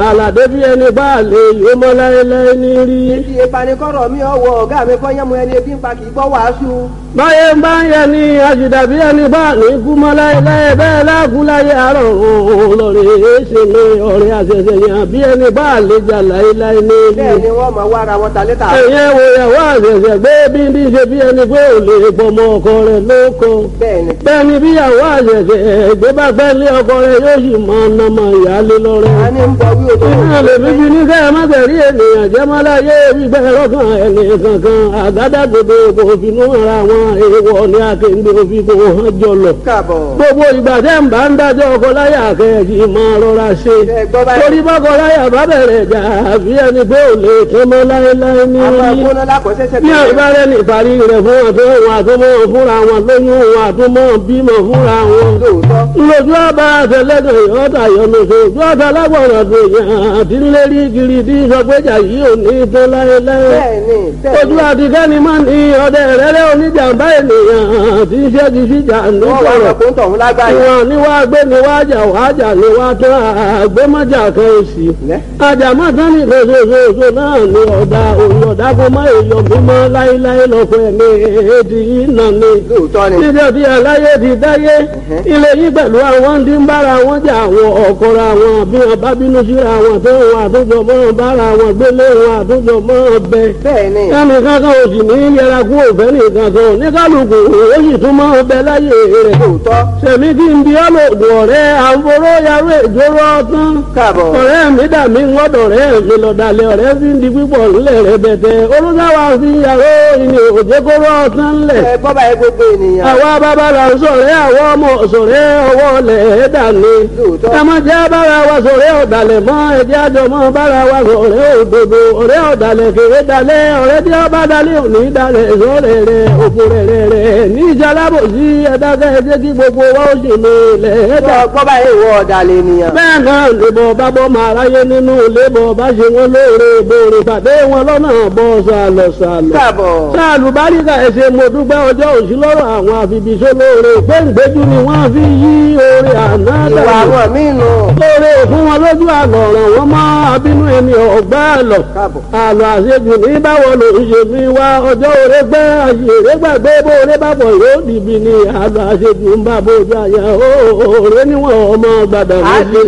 àlàdé bí ẹni bá lè yó mọ́ láéláé ní rí. Ibi ìpanikọ́rọ̀ mi ọwọ́ ọ̀gá mi kọ́ yẹ́mu ẹni ebi ń pa kì í gbọ́ wàásù. báyé ń bá ń yẹ ní àṣìdá bí ẹni bá ní kú mọ́ láéláé bẹ́ẹ̀ láàkú láyé àárọ̀ òun lọ́rẹ̀ ṣe mi ọ̀rẹ́ àṣẹṣẹ yàn bí ẹni bá lè jà láéláé ní rí. Bẹ́ẹ̀ ni wọ́n máa wá ara wọn ta létà. ẹ̀yẹ́ wo ìyàwó àṣẹṣẹ gbé bí ní ṣe bí ẹni pé ò lè pọmọ ọkọ rẹ̀ lóko. Bẹ́ẹ̀ ni. bẹ́ẹ̀ ni bí ìyàwó àṣẹṣẹ gbé bá fẹ́ lé ọkọ rẹ̀ yóò sì máa ná mọ ìyáálé lọ́rẹ́. A ní ń bọ wí òtò. Iná lè fi fi ní kẹ́ ẹ má tẹ̀rí ènìyàn jẹ́ mọ́ láyé gbígbẹ́ lọ́kàn ẹni kankan àgádágodo kò finú ara wọn èèwọ̀ ní akéǹde òfin kò hàn jọlọ. Káàbọ̀. Gbogbo ìgbà tẹ́ ń bá ń dájọ́ ọkọ láyà kẹ́ẹ̀kì máa rọra ṣe. Ẹ gbọ́ báyìí. Torí bọ́kọ láyà bá bẹ̀rẹ̀ jà àbí ẹni pé ò lè tán mọ́ láéláé ní Àwọn rí. agbóná lákọ̀ọ́sẹ́sẹ́ Bí àìbárẹ́ ní ìparí rẹ̀ fún àtọ́ wọn àtúmọ̀ fúnra wọn lóyún wọn àtúmọ̀ bímọ fúnra wọn lóòótọ́. lójú ọba àtẹlẹdọ ìyọta yọmọṣẹ ojú ọta lágbọràn tó yàn àti lérí kiri tí sọgbẹjà yìí ò ní tán láéláé Bẹ́ẹ̀ ni. Bẹ́ẹ̀ ojú ni. àti kẹ́ni máa ní ọdẹ rẹ́rẹ́ oníjàmbá ènìyàn àti iṣẹ́ ti síjà Wọ́n wá nígbọ̀rọ̀ ọkùnrin tọ̀hún lágbàáyé. ìwọ̀n ni wàá gbé ni wàá jà wàá jà ni wàá tán àgbémọ́jà kan èsì Lẹ́. àjàmọ́ tán ní ìfẹsẹ̀fẹsẹ̀ náà ni ọ̀dà òun ọ̀dà kó má èèyàn mímọ́ láéláé lọ́pọ̀ ẹ̀mí èdè yìí nà ni Lóòótọ́ ni. níbi ọdí aláyé ti dáyé ilé yìí pẹ̀lú àwọn tí ń bára wọn jà àwọn ọ̀kọ̀ra wọn bí wọn bá bínú síra wọn tó wọn àtúnjọ mọ́ bára wọn gbélé wọn àtúnjọ mọ́ bẹ. Bẹ́ẹ̀ ni. ẹnì kankan ò sì ní yẹra kú òfẹ́ nìkan kan ní kálukú ó sì tún mọ́ bẹ láyé rẹ̀. Lóòótọ́. sẹ̀mí kí n bí ọlọ́dún ọ̀rẹ́ àǹforó yarú ìjóró ọtán. Káàbọ̀. ọ̀rẹ́ mi dà mí ngọ́dọ̀ rẹ̀ mi lọ́dàlẹ̀ ọ̀rẹ́ fi ń di pípọ̀ ńlẹ̀ rẹ̀ bẹ̀tẹ̀ olùdáwà fi yàrá ìní òjèkóró ọtán ńlẹ̀ Ẹ gbọ́ báyìí gbogbo ènìyàn. àwa bàbá la ń sọ̀rẹ́ àwọn ọmọ sọ̀rẹ́ ọwọ́ lẹ̀ ẹ́ dàní. Lóòótọ́. ẹ má jẹ́ bára wa sọ̀rẹ́ ọ̀dàlẹ̀ mọ́ ẹ̀jẹ̀ àjọ mọ́ bára wa sọ̀rẹ́ òdodo ọ̀rẹ́ ọ̀dàlẹ̀ kéré dalẹ̀ ọ̀rẹ́ tí ọba dalẹ̀ òní dalẹ̀ sọ̀rẹ́ rẹ̀ òfò rẹ̀ rẹ̀ rẹ̀ ní ìjàlábò sí ẹ̀dákẹ́ ẹ̀jẹ̀ kí gbogbo wa ó sì lè lẹ̀ ẹ́ dà. Gbọ́ gbọ́ báyìí ìwọ ọ̀dàlẹ̀ ènìyàn. bẹ́ẹ̀ náà lèbọ̀ bá bọ́ máa ráyé nínú lébọ̀ bá ṣe wọn lóore bòrè pàdé wọn lọ́nà bọ́ sàlọ̀ sàlọ̀ Káàbọ̀. sáàlù báríkà ẹsẹ̀ mo dúpẹ́ ọjọ́ òsì lọ́rọ̀ àwọn àfibìṣẹ́ lóore gbẹ̀ǹgbẹ́jú ni wọ́n fi yí oore àná Ìwà dànù àwọn míì nù. lóore fún wọn lójú àlọ́ ọ̀ràn wọn mọ́ abínú ẹni ọ̀gbá àlọ́ Káàbọ̀. àlọ́ àṣejù ní báwo ló ń ṣe mi wá ọjọ́ òre gbẹ́ àṣèré gbàgbé bó oore bá bọ̀ yóò dìbì ni àlọ́ àṣejù ń bá bójú àyà ó òre níwọ̀n ọmọ gbàdàn Á méjì.